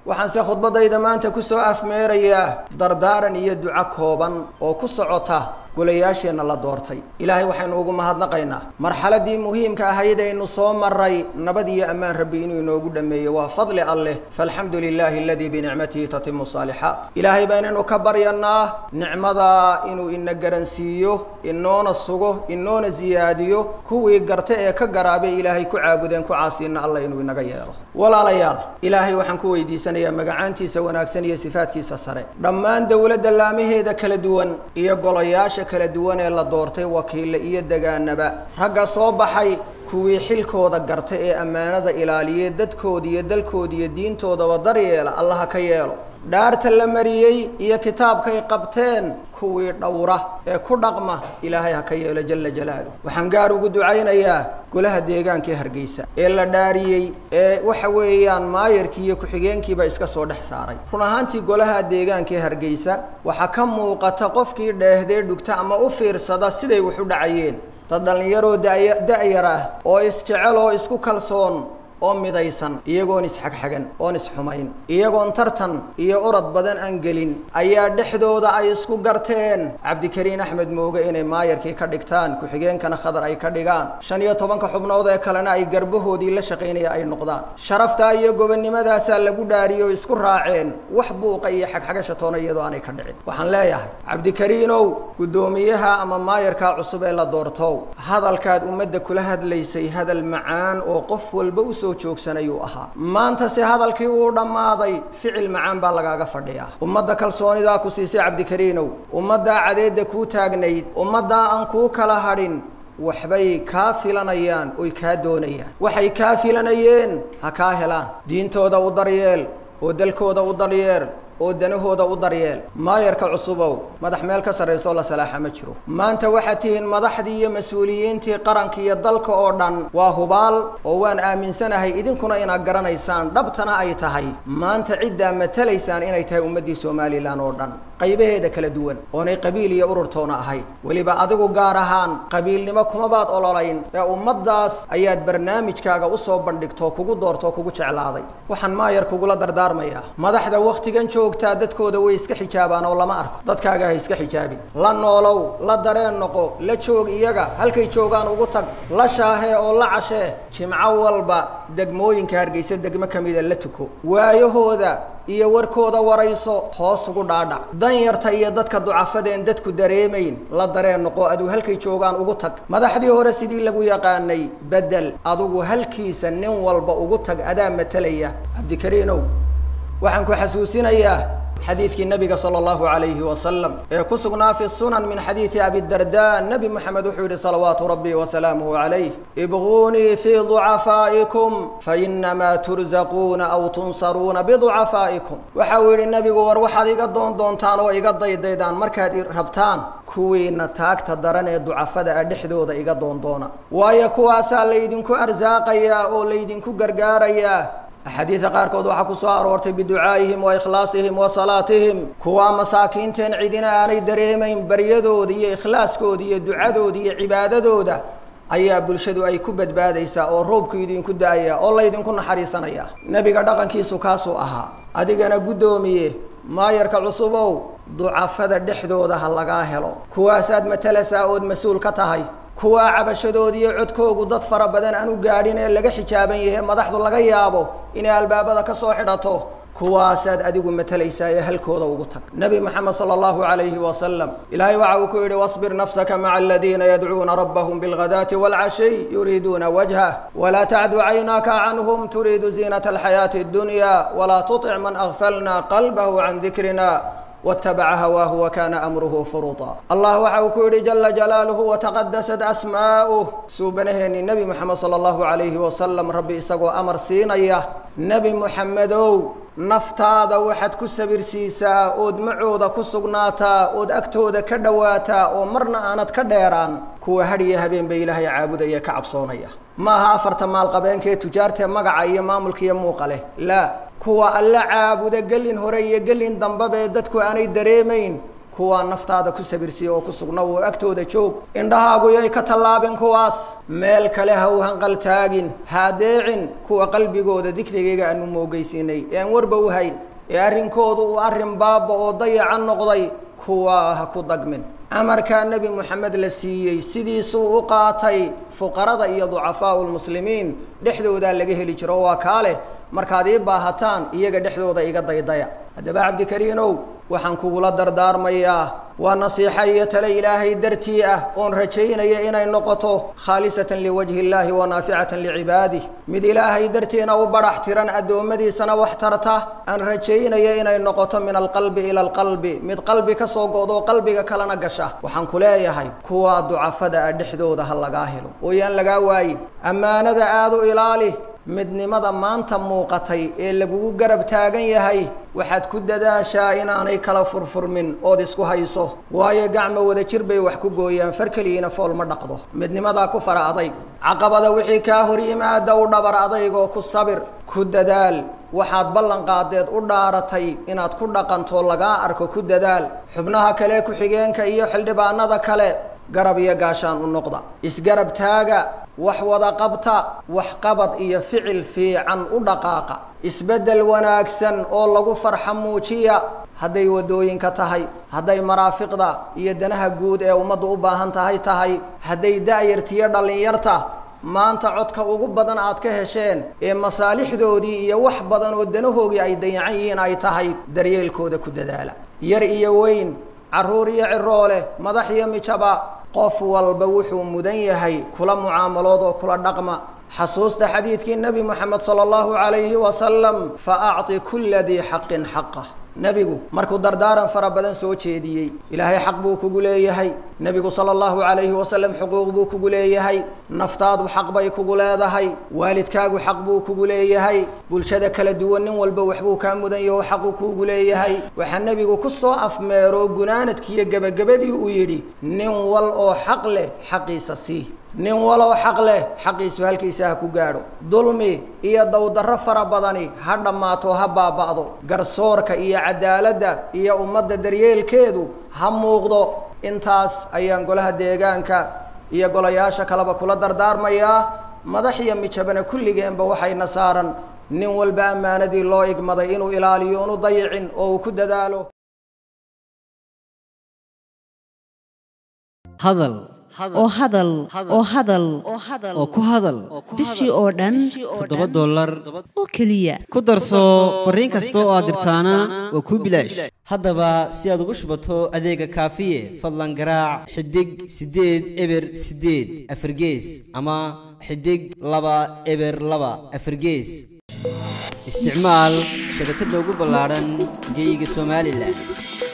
waxaanse khudbaddayda maanta ku soo afmeerayaa dardaaran iyo duco kooban oo ku socota golayaasheenna la doortay ilaahay waxaynu ugu mahadnaqaynaa marxaladdii muhiimka ahayd aynu soo maray nabad iyo ammaan rabbi inuu inoogu dhammeeyo waa fadli alleh faalxamdu lilaahi aladii binicmatihi tatimu saalixaat ilaahay baynaynu ka baryanaa nicmadaa inuu ina garansiiyo inoona sugo inoona siyaadiyo kuwii garta ee ka garaabay ilaahay ku caabudeen ku caasiina alla inuu inaga yeelo walaalayaal ilaahay waxaan ku weydiisanayaa magacaantiisa wanaagsan iyo sifaadkiisa sare dhammaan dowladda laamaheeda kala duwan iyo golayaasha kala duwan ee la doortay wakiille iyo degaanaba ragga soo baxay kuwii xilkooda garta ee ammaanada ilaaliye dadkooda iyo dalkooda iyo diintoodaba daryeela allaha ka yeelo dhaarta la mariyey iyo kitaabkay qabteen kuwii dhowra ee ku dhaqma ilaahay ha ka yeelo jala jalaaluh waxaan gaar ugu ducaynayaa golaha deegaankii hargeysa ee la dhaariyey ee waxa weeyaan maayarkii iyo ku-xigeenkiiba iska soo dhex saaray run ahaantii golaha deegaankii hargeysa waxaa ka muuqata qofkii dheehdee dhugta ama u fiirsada siday wax u dhacayeen dad dhallinyaroo daya da-yar ah oo isjecel oo isku kalsoon oo midaysan iyagoon isxagxagan oon isxumayn iyagoon tartan iyo orod badan aan gelin ayaa dhexdooda ay isku garteen cabdikariin axmed mooge inay maayarkii ka dhigtaan ku-xigeenkana khadar ay ka dhigaan shan iyo tobanka xubnood ee kalena ay garbahoodii la shaqaynaya ay noqdaan sharaftaa iyo gobonnimadaasaa lagu dhaariyo isku raaceen wax buuqa iyo xagxagasha toona iyadoo aanay ka dhicin waxaan leeyahay cabdikariinow guddoomiyaha ama maayarkaa cusub ee la doortow hadalkaad ummadda kula hadlaysay hadal macaan oo qof walba u joogsanayuu ahaa maanta se hadalkii uu dhammaaday ficil macaan baa lagaaga fadhiyaa ummadda kalsoonidaa ku siisay cabdikariinow ummaddaa cadeedda kuu taagnayd ummaddaa aan kuu kala hadhin waxbay kaa filanayaan oy kaa doonayaan waxay kaa filanayeen ha kaa helaan diintooda u daryeel oo dalkooda u daryeel oo danahooda u daryeel maayarka cusubow madax meel ka sarraysoo la salaaxa ma jiro maanta waxaad tihiin madaxdii iyo mas-uuliyiintii qaranka iyo dalka oo dhan waa hubaal oo waan aaminsanahay idinkuna inaad garanaysaan dhabtana ay tahay maanta ciddaa matalaysaan inay tahay ummaddii somalilan oo dhan qaybaheeda kala duwan oonay qabiil iyo ururtoona ahayn weliba adigu gaar ahaan qabiilnimo kumabaad ololayn ee ummaddaas ayaad barnaamijkaaga usoo bandhigtoo kugu doortoo kugu jeclaaday waxaan maayar kugula dardaarmayaa madaxda wakhtigan joogtaa dadkooda way iska xijaabaan oo lama arko dadkaaga ha iska xijaabin la noolow la dareen noqo la joog iyaga halkay joogaan ugu tag la shaahee oo la cashee jimco walba degmooyinka hargeysa degmo ka mida la tuko waayahooda iyo warkooda warayso hoos ugu dhaadhac danyarta iyo dadka ducafadeen dadku dareemayn la dareen noqo aduu halkay joogaan ugu tag madaxdii hore sidii lagu yaqaanay bedel adugu halkiisa nin walba ugu tag adaa matalaya cabdikariinow waxaan ku xasuusinayaa xadiidkii nabiga sala allahu calayhi wasalam ee ku sugnaa fi sunan min xadiidi abidarda nebi moxamed wuxuu yidhi salawaatu rabbi wasalaamuhu calayh ibquunii fii ducafaa'ikum fainamaa turzaquuna aw tunsaruuna biducafaa'ikum waxa uu yidhi nebigu war waxaad iga doon doontaan oo iga daydaydaan markaad i rabtaan kuwiina taagta daran ee ducafada ah dhexdooda iga doondoona waayo kuwaasaa laydinku arsaaqayaa oo laydinku gargaarayaa axaadiida qaarkood waxaa ku soo aroortay biducaa'ihim wa ikhlaasihim wa salaatihim kuwaa masaakiinteen cidina aanay dareemayn baryadooda iyo ikhlaaskooda iyo ducadooda iyo cibaadadooda ayaa bulshadu ay ku badbaadaysaa oo roobku idinku da-aya oo laydinku naxariisanaya nebiga dhaqankiisu kaasuu ahaa adigana guddoomiye maayarka cusubow ducafada dhexdooda ha lagaa helo kuwaasaad matalasaa ood mas-uul ka tahay kuwaa cabashadoodi iyo codkoogu dad fara badan aan u gaadhin ee laga xijaaban yahe madaxdu laga yaabo inay albaabada ka soo xidhato kuwaasaad adigu matalaysaa ee halkooda ugu tag nebi moxamed sala allahu calayhi wasalam ilaahay waxa uu ku yidhi wasbir nafsaka maca aladiina yadcuuna rabbahum bilghadaati waalcashiy yuriiduuna wajhah walaa tacdu caynaaka canhum turiidu ziinata alxayaati addunya walaa tutic man agfalna qalbahu can dikrina watabaca hawaahu wakana amruhu furuuta allah waxa uu ku yidhi jala jalaaluhu wataqadasat asmaa'uh suubanaheennii nebi moxamed sala allahu calayhi wasalam rabbi isagoo amar siinaya nebi moxamedow naftaada waxaad ku sabirsiisaa ood macooda ku sugnaataa ood agtooda ka dhowaataa oo marna aanad ka dheeraan kuwa hadhiyo habeen bay ilaahay caabudaya ka cabsoonaya ma aha afarta maalqabeenkaee tujaartae magaca iyo maamulka iyo muuqa leh laa kuwa alla caabuda gelin hore iyo gelin dambaba ee dadku aanay dareemayn kuwaa naftaada ku sabirsiya oo ku sugna wuu agtooda joog indhahaagu yay ka tallaabin kuwaas meel kale ha u hanqaltaagin haadeecin kuwa qalbigooda dikrigayga aanu moogeysiinay ee aan warba u hayn ee arrinkoodu uu arrin baaba oo dayaca noqday kuwaa ha ku dagmin amarkaa nebi moxamed la siiyey sidiisuu u qaatay fuqarada iyo ducafaau lmuslimiin dhexdoodaa laga heli jiro waa kaa leh markaad ii baahataan iyaga dhexdooda iga daydaya haddaba cabdikariinow waxaan kugula dardaarmayaa waa nasiixa iyo tale ilaahay dartii ah oon rajaynaya inay noqoto khaalisatan liwajhi illaahi wa naaficatan licibaadih mid ilaahay dartiina u badhax tiran addoommadiisana wax tarta aan rajaynaya inay noqoto min alqalbi ila alqalbi mid qalbi ka soo go'doo qalbiga kalena gasha waxaan ku leeyahay kuwaa ducafada ah dhexdooda ha lagaa helo oo yaan lagaa waayin ammaanada aada u ilaali midnimada maanta muuqatay ee lagugu garab taagan yahay waxaad ku dadaashaa inaanay kala furfurmin ood isku hayso waayo gacmo wada jir bay wax ku gooyaan far keligiina fool ma dhaqdo midnimadaa ku fara adayg caqabada wixii kaa hor yimaada u dhabar adaygoo ku sabir ku dadaal waxaad ballan qaadeed u dhaaratay inaad ku dhaqanto lagaa arko ku dadaal xubnaha kale ku-xigeenka iyo xildhibaanada kale garab iyo gaashaan u noqda isgarab taaga wax wada qabta wax qabad iyo ficil fiican u dhaqaaqa isbeddel wanaagsan oo lagu farxa muujiya hadday waddooyinka tahay hadday maraafiqda iyo danaha guud ee ummaddu u baahan tahay tahay hadday da'yartiyo dhallinyarta maanta codka ugu badan aad ka hesheen ee masaalixdoodii iyo wax badan oo danahoogii ay dayacan yihiin ay tahay daryeelkooda ku dadaala yar iyo weyn carruur iyo ciroole madax iyo mijaba qof walba wuxuu mudan yahay kula mucaamalood oo kula dhaqma xasuusta xadiidkii nebi moxamed sala allahu calayhi wasalam fa acti kulla dii xaqin xaqah nebigu markuu dardaaran fara badan soo jeediyey ilaahay xaq buu kugu leeyahay nebigu sala allahu calayhi wasalam xuquuq buu kugu leeyahay naftaadu xaq bay kugu leedahay waalidkaagu xaq buu kugu leeyahay bulshada kala duwan nin walba waxbuu kaa mudan yaho xaqu kuugu leeyahay waxaa nebigu ku soo afmeero gunaanadkiiyo gebagabadii uu yidhi nin wal oo xaq leh xaqiisa sii nin waloo xaq leh xaqiisu halkiisa ha ku gaadho dulmi iyo dowdarro fara badani ha dhammaato ha baaba'do garsoorka iyo cadaaladda iyo ummadda daryeelkeedu ha muuqdo intaas ayaan golaha deegaanka iyo golayaasha kaleba kula dardaarmayaa madax iyo mijabana kulligeenba waxayna saaran nin walba ammaanadii loo igmaday inuu ilaaliyo unu dayicin oo uu ku dadaalo hadal oo hadal oo hadal oo ku hadal bishii oo dhan toddoba dollar oo keliya ku darso fariin kasta oo aad dirtaana waa kuu bilaash haddaba si aad ugu shubato adeega kaafiye fadlan garaac xidig siddeed eber siddeed afargees ama xidig laba eber laba afargees isticmaal shabakadda ugu ballaadhan geyga somalilan